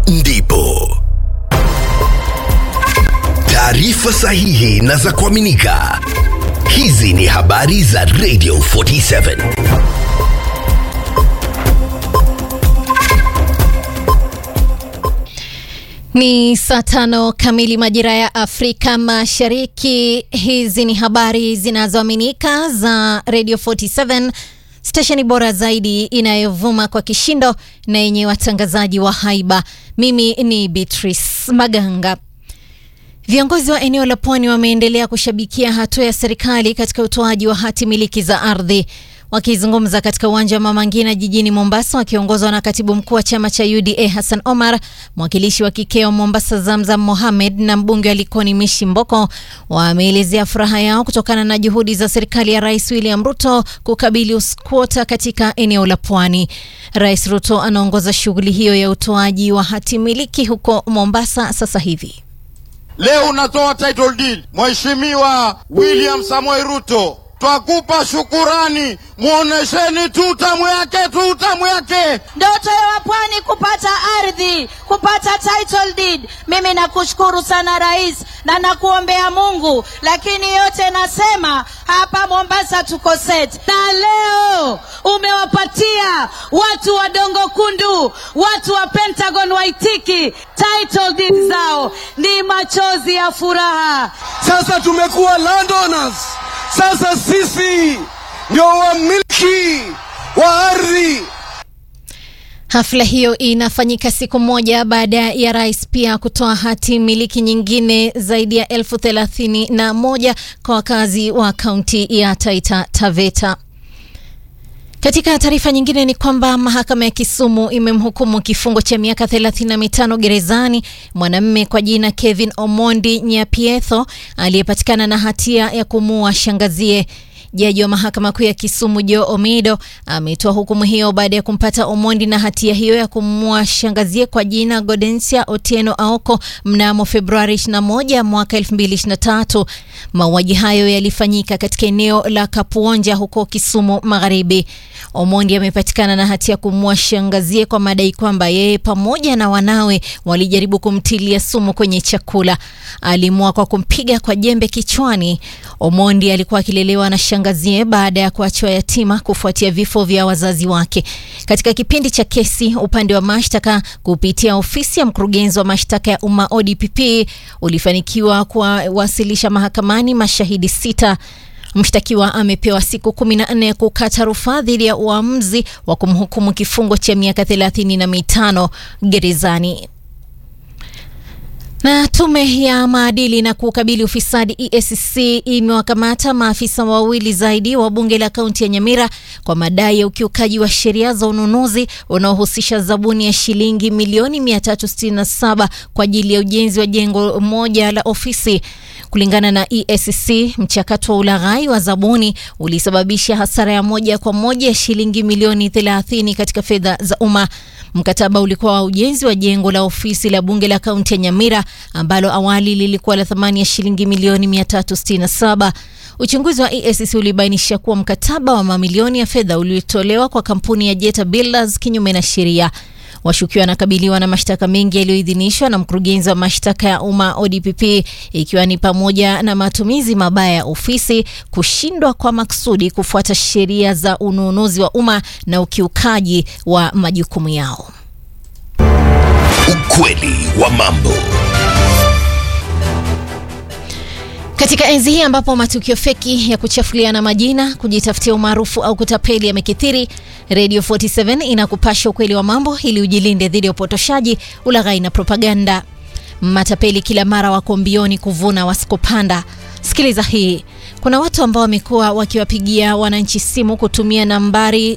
ndipo taarifa sahihi na za kuaminika. Hizi ni habari za Radio 47. Ni saa tano kamili majira ya Afrika Mashariki. Hizi ni habari zinazoaminika za Radio 47, stesheni bora zaidi inayovuma kwa kishindo na yenye watangazaji wa haiba. Mimi ni Beatrice Maganga. Viongozi wa eneo la pwani wameendelea kushabikia hatua ya serikali katika utoaji wa hati miliki za ardhi. Wakizungumza katika uwanja wa Mama Ngina jijini Mombasa, wakiongozwa na katibu mkuu wa chama cha UDA Hassan Omar, mwakilishi wa kike wa Mombasa Zamzam Mohamed na mbunge wa Likoni Mishi Mboko wameelezea furaha yao kutokana na juhudi za serikali ya Rais William Ruto kukabili uskwota katika eneo la pwani. Rais Ruto anaongoza shughuli hiyo ya utoaji wa hati miliki huko Mombasa sasa hivi. Leo unatoa title deed, Mheshimiwa William Samoei Ruto, twakupa shukurani. Mwonesheni tu utamu yake, tu utamu yake. Ndoto ya wapwani kupata ardhi, kupata title deed. Mimi nakushukuru sana rais, na nakuombea Mungu, lakini yote nasema hapa Mombasa tuko set, na leo umewapatia watu wa Dongo Kundu, watu wa Pentagon Waitiki title deed zao, ni machozi ya furaha. Sasa tumekuwa landowners. Sasa sisi ndio wamiliki wa ardhi. Hafla hiyo inafanyika siku moja baada ya rais pia kutoa hati miliki nyingine zaidi ya elfu thelathini na moja kwa wakazi wa kaunti ya Taita Taveta. Katika taarifa nyingine ni kwamba mahakama ya Kisumu imemhukumu kifungo cha miaka 35 gerezani mwanamume kwa jina Kevin Omondi Nyapietho aliyepatikana na hatia ya kumuua shangazie. Jaji wa mahakama kuu ya Kisumu Joe Omido ametoa hukumu hiyo baada ya kumpata Omondi na hatia hiyo ya kumuua shangazie kwa jina Godensia Otieno Aoko mnamo Februari 21 mwaka 2023. Mauaji hayo yalifanyika katika eneo la Kapuonja huko Kisumu Magharibi. Omondi amepatikana na hatia ya kumuua shangazie kwa madai kwamba yeye pamoja na wanawe walijaribu kumtilia sumu kwenye chakula. Alimua kwa kumpiga kwa jembe kichwani. Omondi alikuwa akilelewa na shangazie baada ya kuachwa yatima kufuatia vifo vya wazazi wake. Katika kipindi cha kesi, upande wa mashtaka kupitia ofisi ya mkurugenzi wa mashtaka ya umma ODPP ulifanikiwa kuwasilisha mahakamani mashahidi sita. Mshtakiwa amepewa siku kumi na nne kukata rufaa dhidi ya uamuzi wa kumhukumu kifungo cha miaka thelathini na mitano gerezani. Na tume ya maadili na kukabili ufisadi EACC imewakamata maafisa wawili zaidi wa bunge la kaunti ya Nyamira kwa madai ya ukiukaji wa sheria za ununuzi unaohusisha zabuni ya shilingi milioni 367 kwa ajili ya ujenzi wa jengo moja la ofisi. Kulingana na EACC, mchakato wa ulaghai wa zabuni ulisababisha hasara ya moja kwa moja ya shilingi milioni 30 katika fedha za umma. Mkataba ulikuwa wa ujenzi wa jengo la ofisi la bunge la kaunti ya Nyamira ambalo awali lilikuwa la thamani ya shilingi milioni 367. Uchunguzi wa EACC ulibainisha kuwa mkataba wa mamilioni ya fedha uliotolewa kwa kampuni ya Jeta Builders kinyume na sheria. Washukiwa wanakabiliwa na mashtaka mengi yaliyoidhinishwa na mkurugenzi wa mashtaka ya umma ODPP, ikiwa ni pamoja na matumizi mabaya ya ofisi, kushindwa kwa maksudi kufuata sheria za ununuzi wa umma na ukiukaji wa majukumu yao. Ukweli wa mambo. Katika enzi hii ambapo matukio feki ya kuchafuliana majina, kujitafutia umaarufu au kutapeli yamekithiri, Radio 47 inakupasha ukweli wa mambo ili ujilinde dhidi ya upotoshaji, ulaghai na propaganda. Matapeli kila mara wako mbioni kuvuna wasikopanda. Sikiliza hii. Kuna watu ambao wamekuwa wakiwapigia wananchi simu kutumia nambari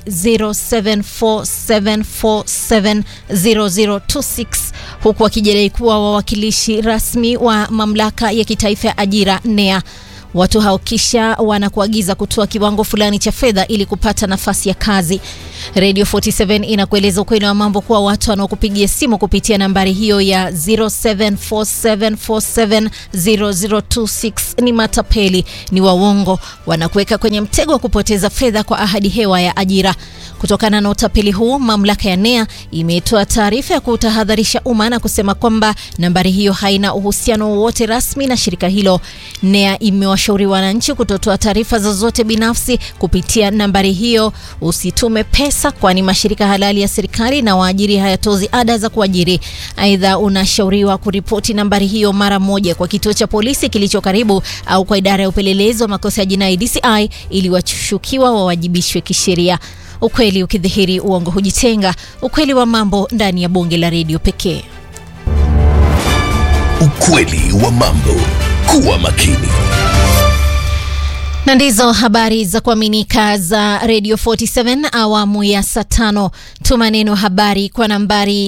0747470026 huku wakijidai kuwa wawakilishi rasmi wa mamlaka ya kitaifa ya ajira NEA. Watu hao kisha wanakuagiza kutoa kiwango fulani cha fedha ili kupata nafasi ya kazi. Radio 47 inakueleza ukweli wa mambo kuwa watu wanaokupigia simu kupitia nambari hiyo ya 0747470026 ni matapeli, ni wawongo, wanakuweka kwenye mtego wa kupoteza fedha kwa ahadi hewa ya ajira. Kutokana na utapeli huu, mamlaka ya NEA imetoa taarifa ya kutahadharisha umma na kusema kwamba nambari hiyo haina uhusiano wowote rasmi na shirika hilo. NEA imewashauri wananchi kutotoa taarifa zozote binafsi kupitia nambari hiyo. Usitume pesa, kwani mashirika halali ya serikali na waajiri hayatozi ada za kuajiri. Aidha, unashauriwa kuripoti nambari hiyo mara moja kwa kituo cha polisi kilicho karibu au kwa idara ya upelelezi wa makosa ya jinai DCI ili washukiwa wawajibishwe kisheria. Ukweli ukidhihiri, uongo hujitenga. Ukweli wa mambo ndani ya bonge la redio pekee. Ukweli wa mambo. Kuwa makini. Na ndizo habari za kuaminika za Radio 47 awamu ya saa tano. Tuma neno habari kwa nambari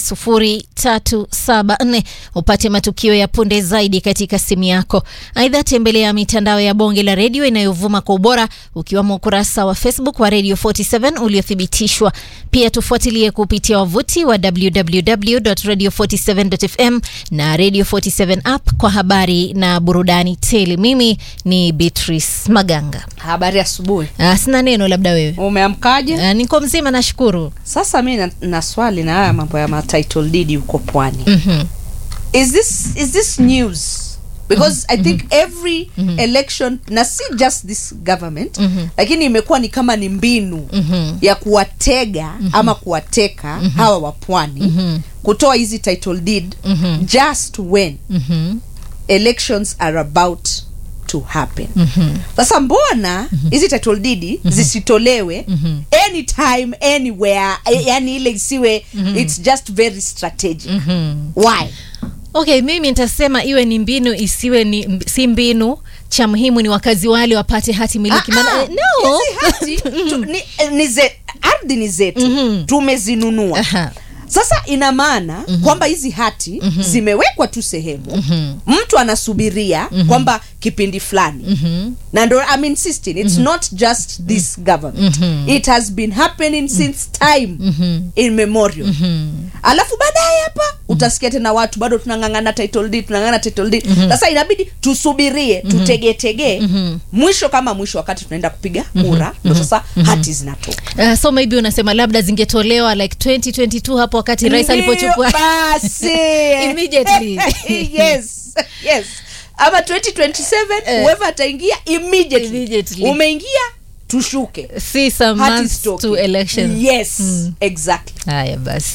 20374 upate matukio ya punde zaidi katika simu yako. Aidha, tembelea mitandao ya bonge la redio inayovuma kwa ubora ukiwemo ukurasa wa Facebook wa Radio 47 uliothibitishwa. Pia tufuatilie kupitia wavuti wa www.radio47.fm na Radio 47 app kwa habari na burudani tele. Mimi ni Beatrice Maganga. Habari asubuhi. Ah, sina neno, labda wewe. Umeamkaje? Ah, niko mzima nashukuru. Sasa mi na, na swali na haya mambo ya ma title deed huko pwani. Mhm. Is this is this news? Because I think every election na si just this government lakini imekuwa ni kama ni mbinu ya kuwatega ama kuwateka hawa wa pwani kutoa hizi title deed just when elections are about to happen sasa mbona hizi title deed zisitolewe anytime anywhere eh, yani ile isiwe it's just very strategic why Okay, mimi nitasema iwe ni mbinu isiwe ni mb- si mbinu. Cha muhimu ni wakazi wale wapate hati miliki. Maana- Ah, ah, eh, no. hizi hati tu, ni, eh, ni ze, ardhi ni zetu tumezinunua Aha. sasa ina maana kwamba hizi hati zimewekwa tu sehemu mtu anasubiria kwamba kipindi fulani na ndo I'm insisting it's not just this government it has been happening since time immemorial alafu baadaye hapa utasikia tena watu bado tunang'ang'ana title deed tunang'ang'ana title deed sasa inabidi tusubirie tutegetegee mwisho kama mwisho wakati tunaenda kupiga kura ndo sasa hati zinatoka Uh, so maybe unasema labda zingetolewa like 2022 hapo wakati rais Ndio alipochukua basi Immediately. yes yes ama 2027 Eh. whoever ataingia immediately. Immediately. umeingia tushuke see some Hati months zitoke. to election. yes exactly Haya basi.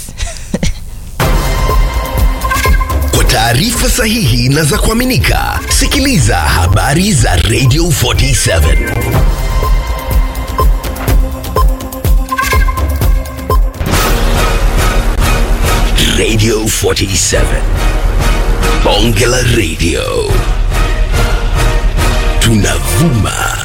Kwa taarifa sahihi na za kuaminika, sikiliza habari za Radio 47. Radio 47. Bonge la Radio. Tunavuma